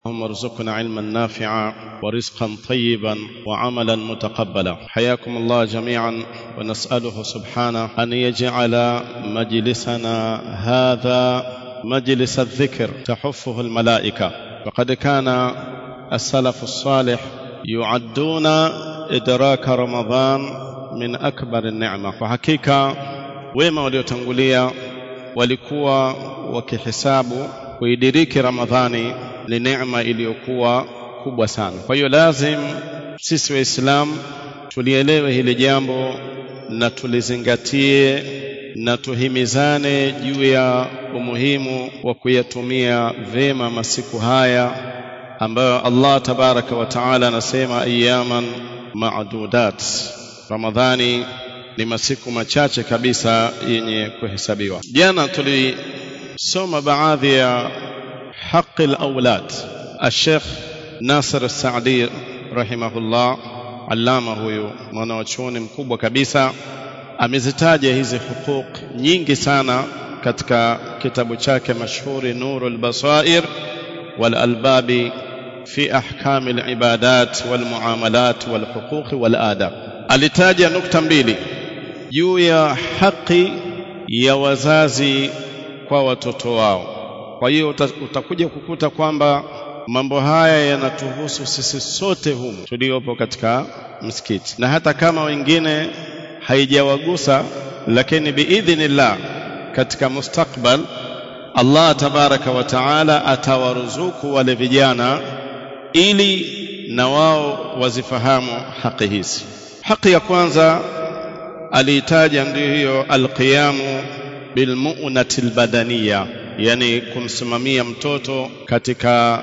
اللهم ارزقنا علما نافعا ورزقا طيبا وعملا متقبلا حياكم الله جميعا ونساله سبحانه ان يجعل مجلسنا هذا مجلس الذكر تحفه الملائكه وقد كان السلف الصالح يعدون ادراك رمضان من اكبر النعمه وحقيقه wema waliotangulia walikuwa wakihesabu kuidiriki ramadhani ni neema iliyokuwa kubwa sana kwa hiyo lazim sisi waislamu tulielewe hili jambo na tulizingatie na tuhimizane juu ya umuhimu wa kuyatumia vema masiku haya ambayo Allah tabaraka wa taala anasema ayaman ma'dudat ramadhani ni masiku machache kabisa yenye kuhesabiwa jana tulisoma baadhi ya haqi al-awlad al-sheikh Nasir al-Saadi rahimahullah allama huyu mwanachuoni mkubwa kabisa amezitaja hizi hukuk nyingi sana katika kitabu chake mashuhuri Nurul Basair wal Albabi fi ahkam al-ibadat wal muamalat wal huquq wal adab alitaja nukta mbili juu ya haki ya wazazi kwa watoto wao kwa hiyo utakuja kukuta kwamba mambo haya yanatuhusu sisi sote humu tuliopo katika msikiti na hata kama wengine haijawagusa lakini biidhnillah katika mustakbal Allah tabaraka wa taala atawaruzuku wale vijana ili na wao wazifahamu haki hizi haki ya kwanza aliitaja ndio hiyo alqiyamu bilmu'nati albadaniya yani kumsimamia mtoto katika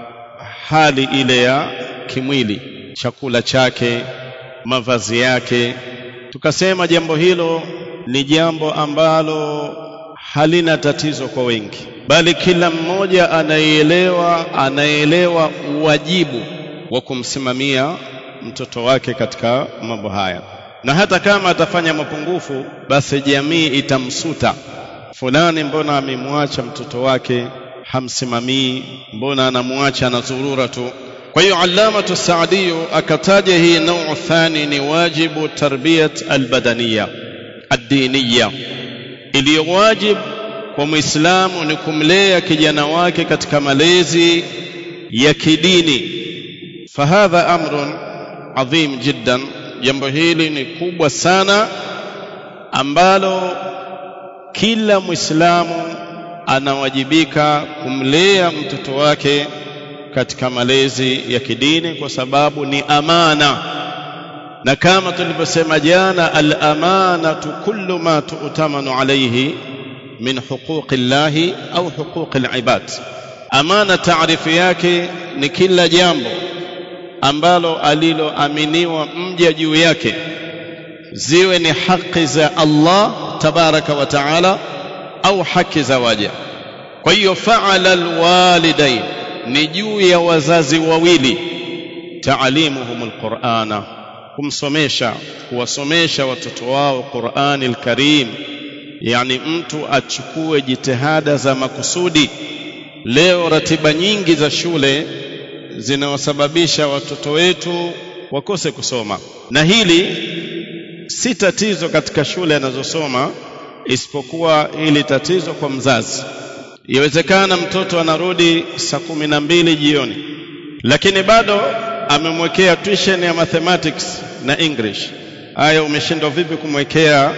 hali ile ya kimwili chakula chake mavazi yake tukasema jambo hilo ni jambo ambalo halina tatizo kwa wengi bali kila mmoja anayeelewa anaelewa uwajibu wa kumsimamia mtoto wake katika mambo haya na hata kama atafanya mapungufu basi jamii itamsuta fulani mbona amemwacha mtoto wake hamsimamii mbona anamwacha anazurura tu kwa hiyo allamatu saadiyu akataja hii nau thani ni wajibu tarbiyat albadaniya addiniya iliyo wajib kwa muislamu ni kumlea kijana wake katika malezi ya kidini fahadha amrun adhim jiddan jambo hili ni kubwa sana ambalo kila muislamu anawajibika kumlea mtoto wake katika malezi ya kidini kwa sababu ni amana na kama tulivyosema jana al-amanatu kullu ma tu'tamanu alayhi min huquqi llahi au huquqi al-ibad amana taarifu yake ni kila jambo ambalo aliloaminiwa mja juu yake ziwe ni haki za Allah tabaraka wa taala au haki za waja kwa hiyo faala alwalidain ni juu ya wazazi wawili taalimuhum alqur'ana kumsomesha kuwasomesha watoto wao Qur'ani alkarim yani mtu achukue jitihada za makusudi leo ratiba nyingi za shule zinawasababisha watoto wetu wakose kusoma na hili si tatizo katika shule anazosoma isipokuwa hili tatizo kwa mzazi iwezekana mtoto anarudi saa kumi na mbili jioni lakini bado amemwekea tuition ya mathematics na english haya umeshindwa vipi kumwekea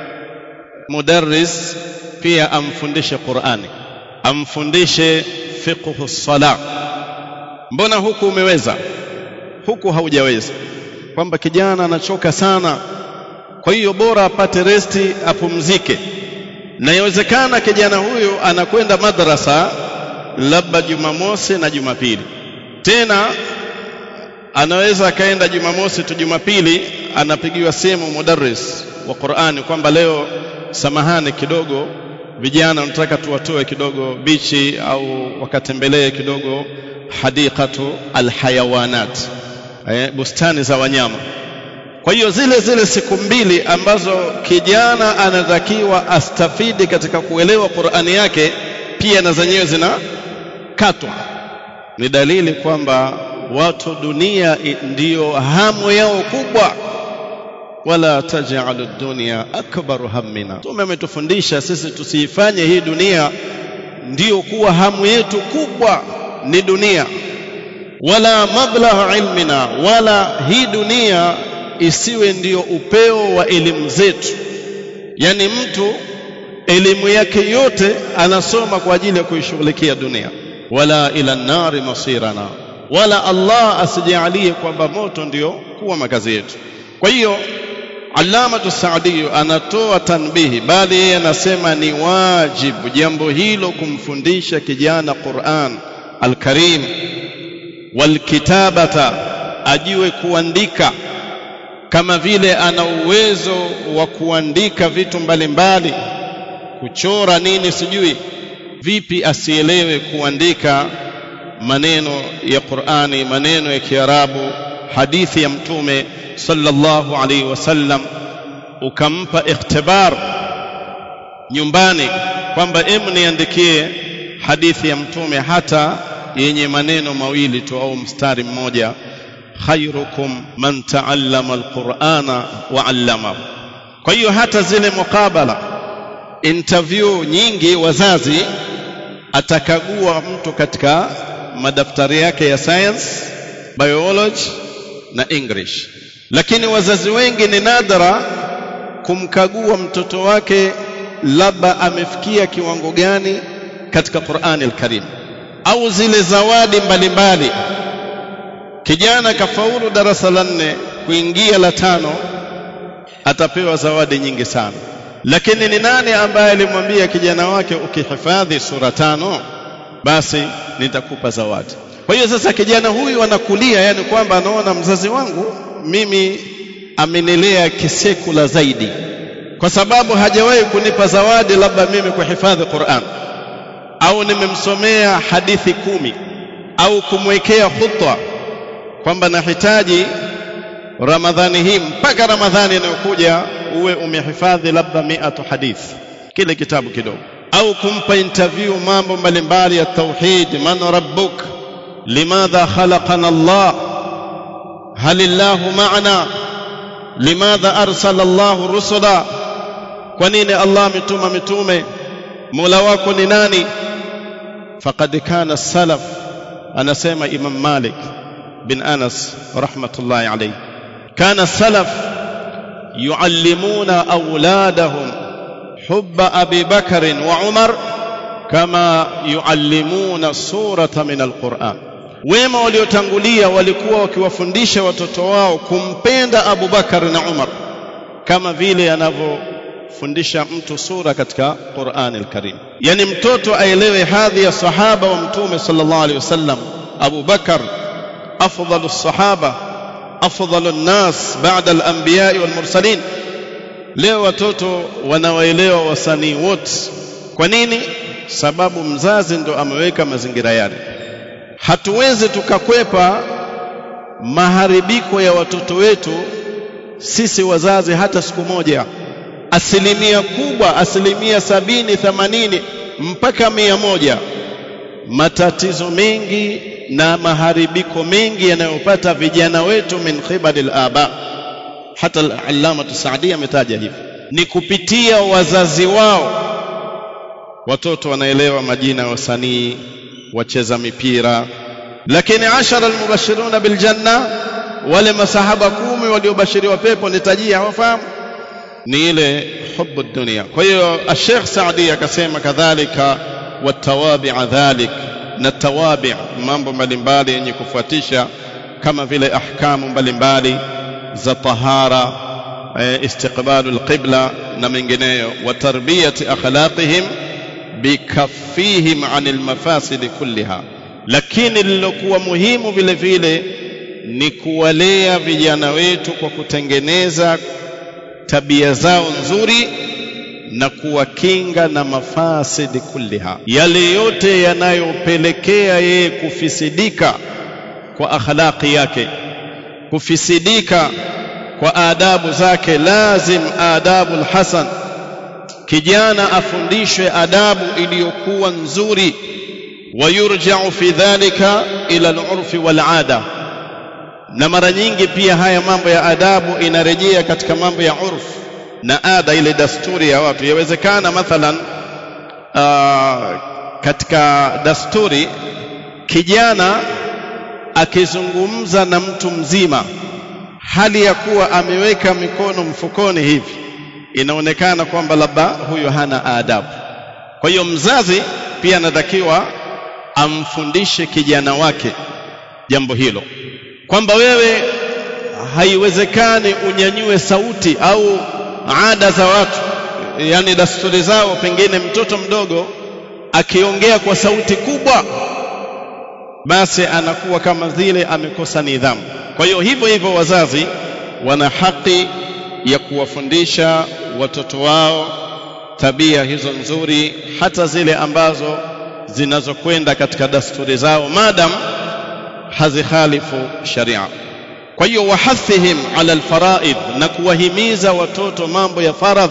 mudarris pia amfundishe qurani amfundishe fiqhu sala mbona huku umeweza huku haujaweza kwamba kijana anachoka sana kwa hiyo bora apate resti apumzike na inawezekana kijana huyu anakwenda madrasa labda Jumamosi na Jumapili tena anaweza akaenda Jumamosi tu Jumapili anapigiwa simu mudarris wa Qur'ani kwamba leo samahani kidogo vijana wanataka tuwatoe kidogo bichi au wakatembelee kidogo hadiqatu alhayawanat eh, bustani za wanyama kwa hiyo zile zile siku mbili ambazo kijana anatakiwa astafidi katika kuelewa Qur'ani yake pia na zenyewe zinakatwa ni dalili kwamba watu dunia ndiyo hamu yao kubwa wala taj'alu dunya akbaru hammina tume ametufundisha sisi tusiifanye hii dunia ndiyo kuwa hamu yetu kubwa ni dunia wala mablagha ilmina wala hii dunia isiwe ndiyo upeo wa elimu zetu yani mtu elimu yake yote anasoma kwa ajili ya kuishughulikia dunia wala ila nari masirana wala Allah asijalie kwamba moto ndio kuwa makazi yetu kwa hiyo Allamatu Saadi anatoa tanbihi bali yeye anasema ni wajibu jambo hilo kumfundisha kijana Qur'an al-Karim walkitabata ajue kuandika kama vile ana uwezo wa kuandika vitu mbalimbali mbali, kuchora nini sijui vipi asielewe kuandika maneno ya Qur'ani maneno ya Kiarabu hadithi ya mtume sallallahu alaihi wasallam ukampa ikhtibar nyumbani kwamba emu niandikie hadithi ya mtume hata yenye maneno mawili tu au mstari mmoja khairukum man taallama alqur'ana wa 'allamahu kwa hiyo hata zile mukabala interview nyingi wazazi atakagua mtu katika madaftari yake ya science biology na english lakini wazazi wengi ni nadra kumkagua mtoto wake labda amefikia kiwango gani katika Qur'ani al-Karim au zile zawadi mbalimbali kijana kafaulu darasa la nne kuingia la tano atapewa zawadi nyingi sana lakini ni nani ambaye alimwambia kijana wake ukihifadhi sura tano basi nitakupa zawadi kwa hiyo sasa kijana huyu anakulia yani kwamba anaona mzazi wangu mimi amenilea kisekula zaidi kwa sababu hajawahi kunipa zawadi labda mimi kuhifadhi Qur'an au nimemsomea hadithi kumi au kumwekea khutwa kwamba nahitaji Ramadhani hii mpaka Ramadhani inayokuja uwe umehifadhi labda miatu hadith kile kitabu kidogo au kumpa interview mambo mbalimbali ya tauhid man rabbuk limadha khalaqana Allah hal illahu ma'ana limadha arsala Allah rusula kwa nini Allah ametuma mitume Mola wako ni nani faqad kana salaf anasema Imam Malik bin Anas rahmatullahi alayhi kana salaf yuallimuna auladahum hubba Abi Bakr wa Umar kama yuallimuna surata min alquran wema waliotangulia walikuwa wakiwafundisha watoto wao kumpenda Abu Bakar na Umar kama vile anavyofundisha mtu sura katika Qur'an al-Karim yani mtoto aelewe hadhi ya sahaba wa mtume sallallahu alaihi wasallam Abu Bakar afdalu sahaba afdalu nas ba'da al-anbiya wal mursalin leo watoto wanawaelewa wasanii wote kwa nini sababu mzazi ndo ameweka mazingira yale hatuwezi tukakwepa maharibiko ya watoto wetu sisi wazazi hata siku moja asilimia kubwa asilimia sabini themanini mpaka mia moja matatizo mengi na maharibiko mengi yanayopata vijana wetu min khibali al-aba hata al-allama Saadi ametaja hivi ni kupitia wazazi wao watoto wanaelewa majina ya wasanii wacheza mipira lakini ashara almubashiruna biljanna wale masahaba kumi waliobashiriwa pepo nitajia hawafahamu ni ile hubu dunia kwa hiyo Sheikh Saadi akasema kadhalika watawabi'a dhalik na tawabi' mambo mbalimbali yenye kufuatisha kama vile ahkamu mbalimbali za tahara istiqbalu alqibla na mengineyo wa tarbiyati akhlaqihim bikaffihim anil mafasid kulliha lakini lilokuwa muhimu vile vile ni kuwalea vijana wetu kwa kutengeneza tabia zao nzuri na kuwakinga na mafasidi kulliha yale yote yanayopelekea yeye kufisidika kwa akhlaqi yake kufisidika kwa adabu zake lazim adabu hasan kijana afundishwe adabu iliyokuwa nzuri wayurja'u fi dhalika ila al-urfi wal 'ada na mara nyingi pia haya mambo ya adabu inarejea katika mambo ya urfu na ada ile dasturi ya watu yawezekana mathalan uh, katika dasturi kijana akizungumza na mtu mzima hali ya kuwa ameweka mikono mfukoni hivi inaonekana kwamba labda huyo hana adabu kwa hiyo mzazi pia anatakiwa amfundishe kijana wake jambo hilo kwamba wewe haiwezekani unyanyue sauti au ada za watu yani dasturi zao pengine mtoto mdogo akiongea kwa sauti kubwa basi anakuwa kama zile amekosa nidhamu kwa hiyo hivyo hivyo wazazi wana haki ya kuwafundisha watoto wao tabia hizo nzuri hata zile ambazo zinazokwenda katika dasturi zao madam hazikhalifu sharia kwa hiyo wahathihim ala alfaraid na kuwahimiza watoto mambo ya faradh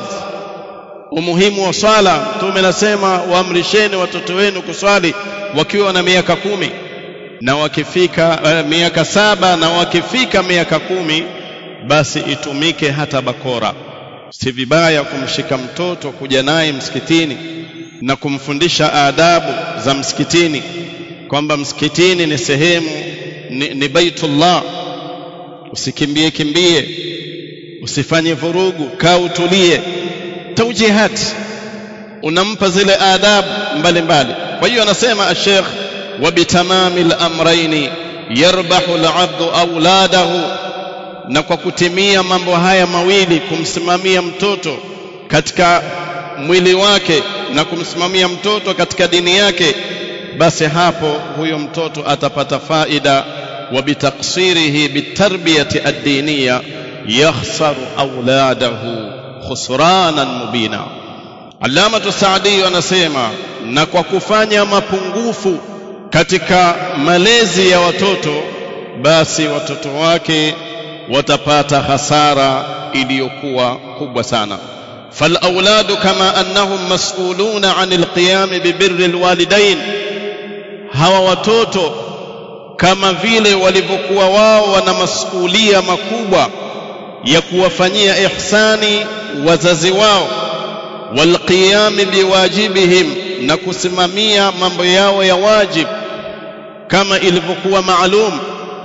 umuhimu wa swala mtume anasema waamrisheni watoto wenu kuswali wakiwa na miaka kumi na wakifika uh, miaka saba na wakifika miaka kumi basi itumike hata bakora si vibaya kumshika mtoto kuja naye msikitini na kumfundisha adabu za msikitini kwamba msikitini ni sehemu ni, ni baitullah usikimbie kimbie usifanye vurugu kaa utulie taujihat unampa zile adabu mbalimbali kwa hiyo anasema ashekh وبتمام الامرين يربح العبد اولاده na kwa kutimia mambo haya mawili kumsimamia mtoto katika mwili wake na kumsimamia mtoto katika dini yake basi hapo huyo mtoto atapata faida wa bitaksirihi bitarbiyati ad-diniya yakhsaru auladahu khusranan mubina Alama Saadi anasema na kwa kufanya mapungufu katika malezi ya watoto basi watoto wake watapata hasara iliyokuwa kubwa sana فالاولاد كما انهم مسؤولون عن القيام ببر الوالدين hawa watoto kama vile walivyokuwa wao wana masuhulia makubwa ya kuwafanyia ihsani wazazi wao walqiyami biwajibihim na kusimamia mambo yao ya wajib kama ilivyokuwa maalum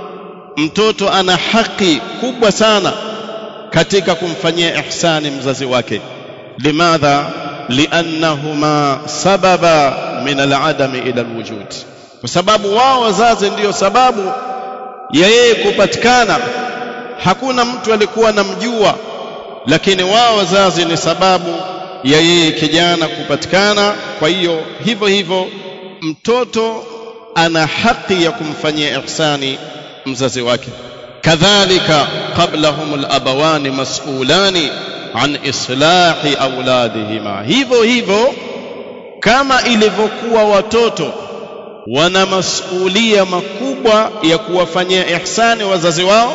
mtoto ana haki kubwa sana katika kumfanyia ihsani mzazi wake limadha liannahuma sababa min aladami ila alwujud kwa sababu wao wazazi ndiyo sababu ya yeye kupatikana hakuna mtu alikuwa anamjua lakini wao wazazi ni sababu ya yeye kijana kupatikana kwa hiyo hivyo hivyo mtoto ana haki ya kumfanyia ihsani mzazi wake kadhalika qablahum alabawani mas'ulani an islahi auladihima hivyo hivyo kama ilivyokuwa watoto wana masulia makubwa ya kuwafanyia ihsani wazazi wao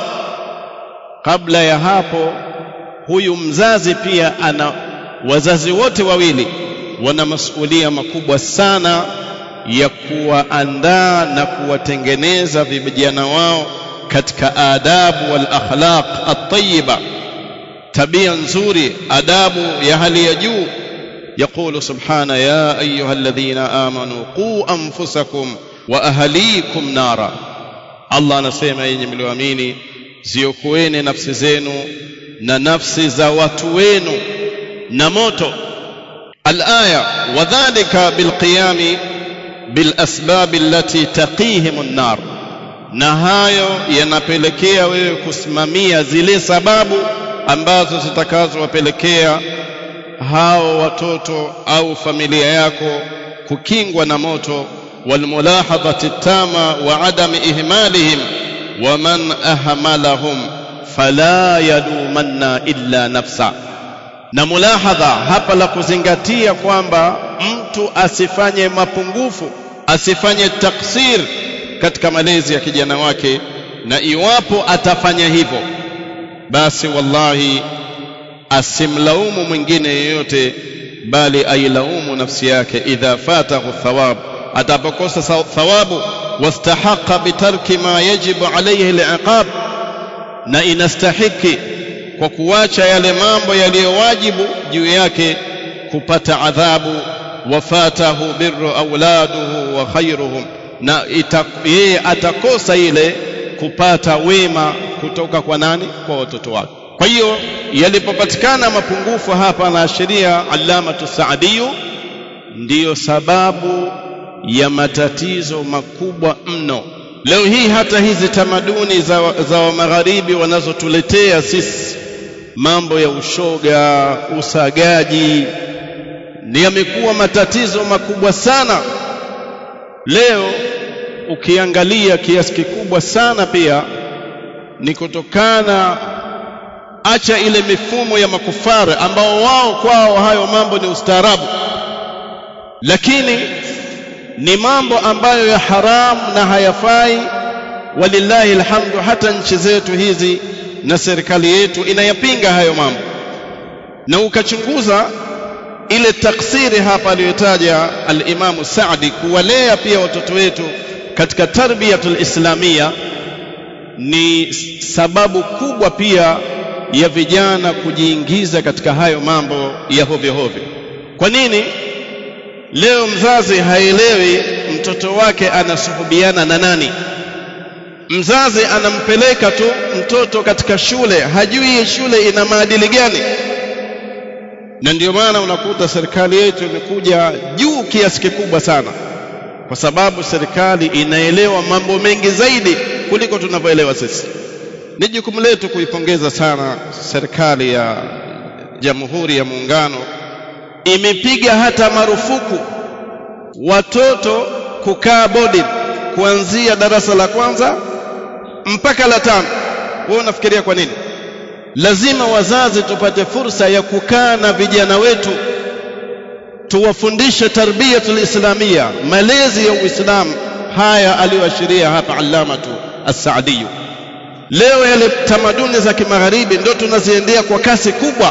kabla ya hapo huyu mzazi pia ana wazazi wote wawili wana masulia makubwa sana ya kuwaandaa na kuwatengeneza vijana wao katika adabu wal akhlaq at-tayyiba tabia nzuri adabu ya hali ya juu يقول سبحانه يا أيها الذين آمنوا قوا أنفسكم وأهليكم نارا الله anasema yenye mlioamini ziokoeni nafsi zenu na nafsi za watu wenu na moto الآية وذلك بالقيام بالأسباب التي تقيهم النار na hayo yanapelekea wewe kusimamia zile sababu ambazo zitakazowapelekea hao watoto au familia yako kukingwa na moto walmulahadhati tama wa adami ihmalihim wa man ahmalahum fala yalumanna illa nafsa na mulahadha hapa la kuzingatia kwamba mtu asifanye mapungufu asifanye taksir katika malezi ya kijana wake na iwapo atafanya hivyo basi wallahi asimlaumu mwingine yeyote bali ailaumu nafsi yake idha fatahu thawab atapokosa thawabu wastahaqa bitarki ma yajibu alayhi liqab na inastahiki kwa kuacha yale mambo yaliyowajibu juu yake kupata adhabu wafatahu birru auladuhu wa khairuhum na yeye atakosa ile kupata wema kutoka kwa nani kwa watoto wake kwa hiyo yalipopatikana mapungufu hapa na sheria allamatu saadiyu ndiyo sababu ya matatizo makubwa mno leo hii hata hizi tamaduni za, za wa magharibi wanazotuletea sisi mambo ya ushoga usagaji ni yamekuwa matatizo makubwa sana leo ukiangalia kiasi kikubwa sana pia ni kutokana acha ile mifumo ya makufara ambao wao kwao hayo mambo ni ustaarabu lakini ni mambo ambayo ya haramu na hayafai walillahi alhamdu hata nchi zetu hizi na serikali yetu inayapinga hayo mambo na ukachunguza ile taksiri hapa aliyotaja al-Imamu Saadi kuwalea pia watoto wetu katika tarbiyatul islamia ni sababu kubwa pia ya vijana kujiingiza katika hayo mambo ya hovyo hovyo. Kwa nini? Leo mzazi haelewi mtoto wake anasuhubiana na nani. Mzazi anampeleka tu mtoto katika shule, hajui shule ina maadili gani na ndio maana unakuta serikali yetu imekuja juu kiasi kikubwa sana kwa sababu serikali inaelewa mambo mengi zaidi kuliko tunavyoelewa sisi ni jukumu letu kuipongeza sana serikali ya jamhuri ya muungano imepiga hata marufuku watoto kukaa boarding kuanzia darasa la kwanza mpaka la tano wewe unafikiria kwa nini lazima wazazi tupate fursa ya kukaa na vijana wetu tuwafundishe tarbiyatul islamia malezi ya uislamu haya aliyoashiria hapa allamatu as-saadiyu leo yale tamaduni za kimagharibi ndio tunaziendea kwa kasi kubwa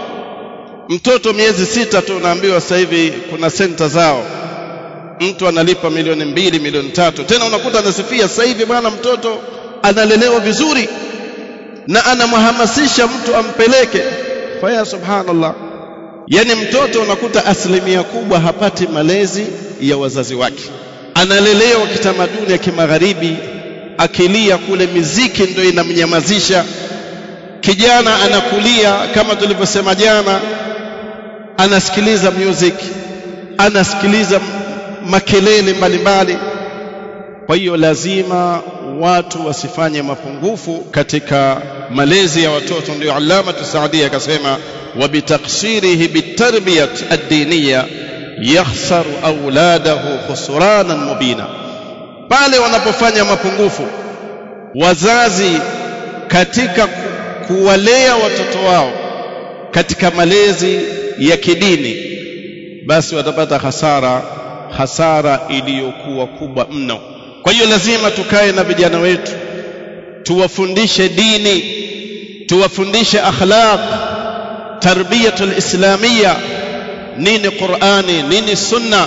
mtoto miezi sita tu unaambiwa sasa hivi kuna senta zao mtu analipa milioni mbili milioni tatu tena unakuta anasifia sasa hivi bwana mtoto analelewa vizuri na anamhamasisha mtu ampeleke faya subhanallah yani mtoto unakuta asilimia kubwa hapati malezi ya wazazi wake analelewa kitamaduni ya kimagharibi akilia kule miziki ndio inamnyamazisha kijana anakulia kama tulivyosema jana anasikiliza music anasikiliza makelele mbalimbali kwa hiyo lazima watu wasifanye mapungufu katika malezi ya watoto ndio alama tusaadia akasema wa bitaksirihi bitarbiyat ad-diniya yakhsaru auladahu khusranan mubina pale wanapofanya mapungufu wazazi katika kuwalea watoto wao katika malezi ya kidini basi watapata hasara hasara iliyokuwa kubwa mno kwa hiyo lazima tukae na vijana wetu tuwafundishe dini tuwafundishe akhlaq tarbiyatul islamia nini qurani nini sunna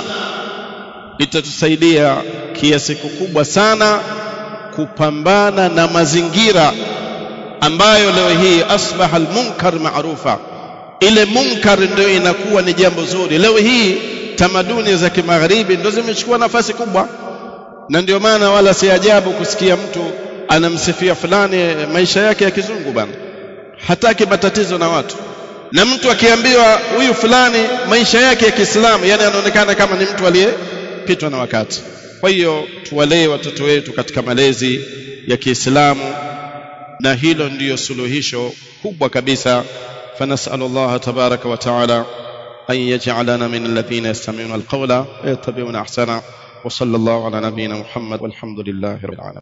itatusaidia kiasi kikubwa sana kupambana na mazingira ambayo leo hii asbaha almunkar maarufa ile munkar ndio inakuwa ni jambo zuri leo hii tamaduni za kimagharibi ndio zimechukua nafasi kubwa na ndio maana wala si ajabu kusikia mtu anamsifia fulani maisha yake ya kizungu bana hataki matatizo na watu na mtu akiambiwa huyu fulani maisha yake ya Kiislamu yani anaonekana kama ni mtu aliyepitwa na wakati kwa hiyo tuwalee watoto wetu katika malezi ya Kiislamu na hilo ndiyo suluhisho kubwa kabisa فنسأل الله تبارك وتعالى أن يجعلنا من الذين يستمعون القول ويتبعون أحسنه وصلى الله على نبينا محمد والحمد لله رب العالمين